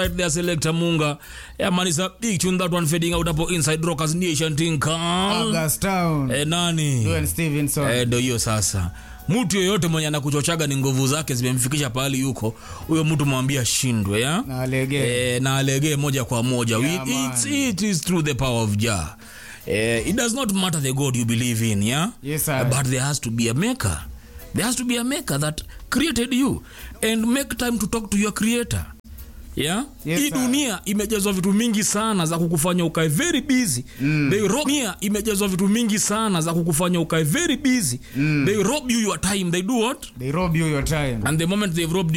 right there selector munga yeah man it's a big tune that one fading out hapo inside rockers nation thing call Augustown. eh nani Dwayne Stevenson. eh ndo hiyo sasa mtu yoyote mwenye anakuchochaga ni nguvu zake zimemfikisha pahali yuko huyo mtu mwambie ashindwe ya Na alegee. eh, na alegee moja kwa moja Yeah, We- man. it's, it is through the power of jah eh, it does not matter the god you believe in yeah Yes, sir. but there has to be a maker there has to be a maker that created you and make time to talk to your creator yeah Yes, hii sir. dunia imejazwa vitu mingi sana za kukufanya ukae very busy mm. they rob dunia imejazwa vitu mingi sana za kukufanya ukae very busy mm. they rob you your time they do what They rob you your time. and the moment they've robbed